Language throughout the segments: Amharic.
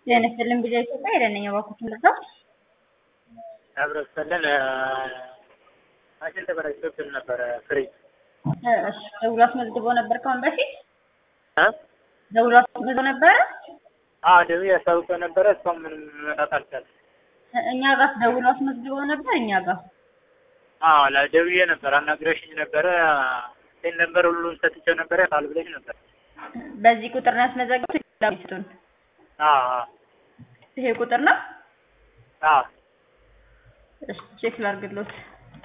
ጤና ይስጥልን ቢዛ ኢትዮጵያ የደነኛ ባኩት ምርዛው ያብረሰለን ማሽን ተበላሽቶብን ነበረ። ፍሪጅ እሺ ደውሎ አስመዝግቦ ነበር ከአሁን በፊት እ ደውሎ አስመዝግቦ ነበረ። አዎ ደውዬ ያስታውቀው ነበረ። እሷም ምንም መጣት አልቻለም። እኛ ጋር ደውሎ አስመዝግቦ ነበር። እኛ ጋር አዎ ለደውዬ ነበር አናግረሽኝ ነበረ። ሴን ነበር ሁሉም ሰጥቼው ነበረ ቃል ብለሽ ነበር። በዚህ ቁጥር ነው ያስመዘገቡት። ላሚስቱን አዎ አዎ ይሄ ቁጥር ነው። አዎ እሺ ቼክ ላድርግሎት።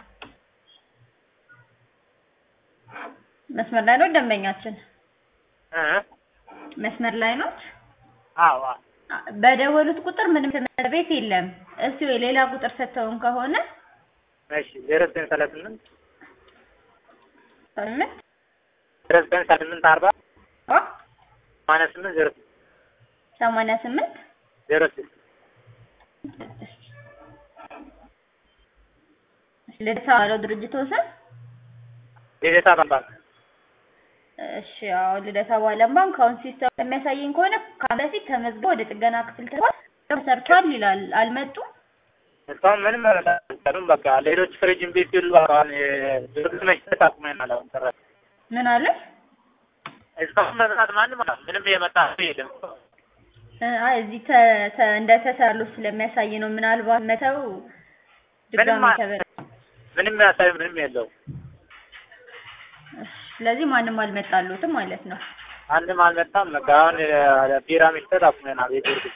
መስመር ላይ ነው ደንበኛችን? እ መስመር ላይ ነው። አዎ አዎ በደወሉት ቁጥር ምንም ትምህርት ቤት የለም። እስቲ የሌላ ቁጥር ሰጥተውን ከሆነ እሺ ዜሮ ዘጠኝ ሰላሳ ስምንት ስምንት ዜሮ ዘጠኝ ሰላሳ ስምንት አርባ አ ሰማንያ ስምንት ዜሮ ሰማንያ ስምንት ዜሮ ስድስት ልደታ ባለው ድርጅት ወሰን ልደታ ባንክ እሺ አዎ ልደታ ባለም ባንክ አሁን ሲስተም የሚያሳየኝ ከሆነ ከአሁን በፊት ተመዝግበው ወደ ጥገና ክፍል ተባል ተሰርቷል ይላል። አልመጡም። እስካሁን ምንም አልመጣም። በቃ ሌሎች ፍሪጅ እምቢ ሲሉ አሁን ድርጅት መስጠት አቁመናል። አሁን ሰራ ምን አለ? እስካሁን መጥራት ማንም አላ ምንም የመጣ ሰው የለም። አይ እዚህ ተ- ተ- እንደተሰሩ ስለሚያሳይ ነው። ምናልባት መተው ድጋሚ ምንም ተበ ምንም ያሳይ ምንም የለው። ስለዚህ ማንም አልመጣሉትም ማለት ነው። አንድም አልመጣም። በቃ አሁን ቢራ መስጠት አቁመናል። የድርጅት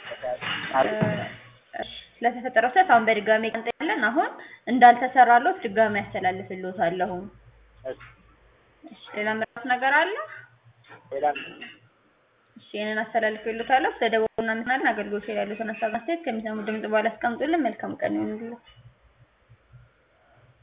ስለተፈጠረው ስህተት አሁን በድጋሚ ቀንጠያለን። አሁን እንዳልተሰራሎት ድጋሚ ያስተላልፍልዎታለሁ። እሺ ሌላ ምራት ነገር አለ? ሌላ እሺ ይሄንን አስተላልፍልዎታለሁ። ስለደወሉና ምናምን አገልግሎት ላይ ያሉትን ሀሳብ አስተያየት ከሚሰሙ ድምጽ በኋላ አስቀምጡልን። መልካም ቀን ይሁንልዎት።